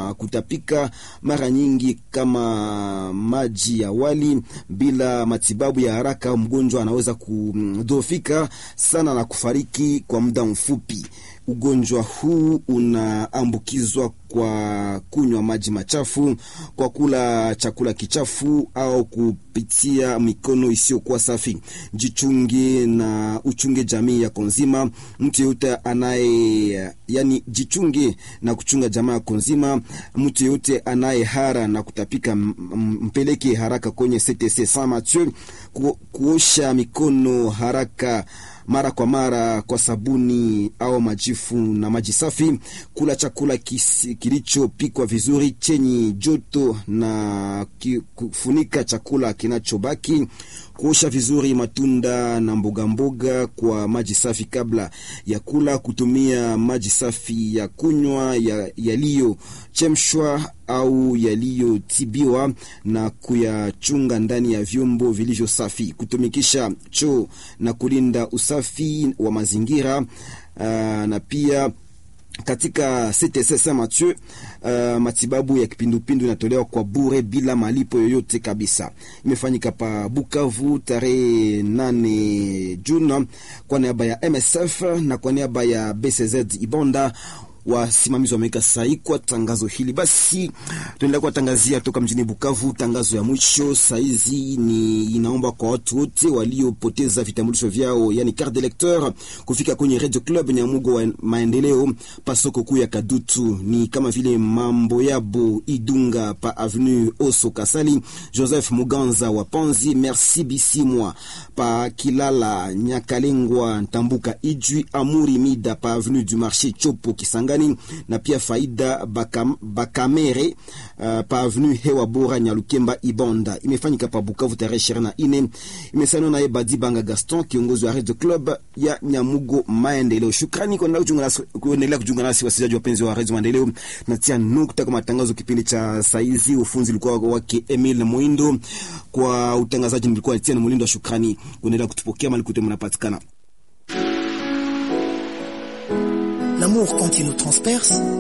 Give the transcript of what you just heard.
na kutapika mara nyingi kama maji ya wali. Bila matibabu ya haraka, mgonjwa anaweza kudhoofika sana na kufariki kwa muda mfupi. Ugonjwa huu unaambukizwa kwa kunywa maji machafu, kwa kula chakula kichafu au kupitia mikono isiyokuwa safi. Jichunge na uchunge jamii yako nzima. Mtu yeyote anaye yani, jichunge na kuchunga jamaa yako nzima. Mtu yeyote anaye hara na kutapika, mpeleke haraka kwenye CTC Saint Mathieu. Ku, kuosha mikono haraka mara kwa mara kwa sabuni au majifu na maji safi. Kula chakula kilichopikwa vizuri chenye joto na kufunika chakula kinachobaki. Kuosha vizuri matunda na mboga mboga kwa maji safi kabla ya kula. Kutumia maji safi ya kunywa yaliyochemshwa au yaliyotibiwa na kuyachunga ndani ya vyombo vilivyo safi. Kutumikisha choo na kulinda usafi wa mazingira uh, na pia katika CTC Saint Mathieu uh, matibabu ya kipindupindu inatolewa kwa bure bila malipo yoyote kabisa. Imefanyika pa Bukavu tarehe 8 Juni kwa niaba ya MSF na kwa niaba ya BCZ Ibonda wasimamizi wameweka sahi kwa tangazo hili. Basi tuendelea kuwatangazia toka mjini Bukavu. Tangazo ya mwisho saizi ni inaomba kwa watu wote waliopoteza vitambulisho vyao, yani carte d'électeur, kufika kwenye Radio Club Nyamugo wa maendeleo pasoko kuu ya Kadutu, ni kama vile mambo yabo Idunga pa avenue Oso Kasali, Joseph Muganza wa Panzi, Merci Bisimwa pa Kilala Nyakalengwa Ntambuka Ijwi, Amuri Mida pa avenue du Marché Chopo Kisanga na pia Faida Bakam, Bakamere uh, pa avenue Hewa Bora Nyalukemba Ibonda. Imefanyika pa Bukavu tarehe ishirini na nne. Imesainiwa naye Badi Banga Gaston, kiongozi wa Radio Club ya Nyamugo Maendeleo. Shukrani kuendelea kujiunga nasi wasikilizaji wapenzi wa Radio Maendeleo. Natia nukta kwa matangazo kipindi cha saizi. Ufunzi ulikuwa wake Emil Moindo, kwa utangazaji nilikuwa Etienne Mulindo. Shukrani kuendelea kutupokea mali kote mnapatikana. L'amour quand il nous transperce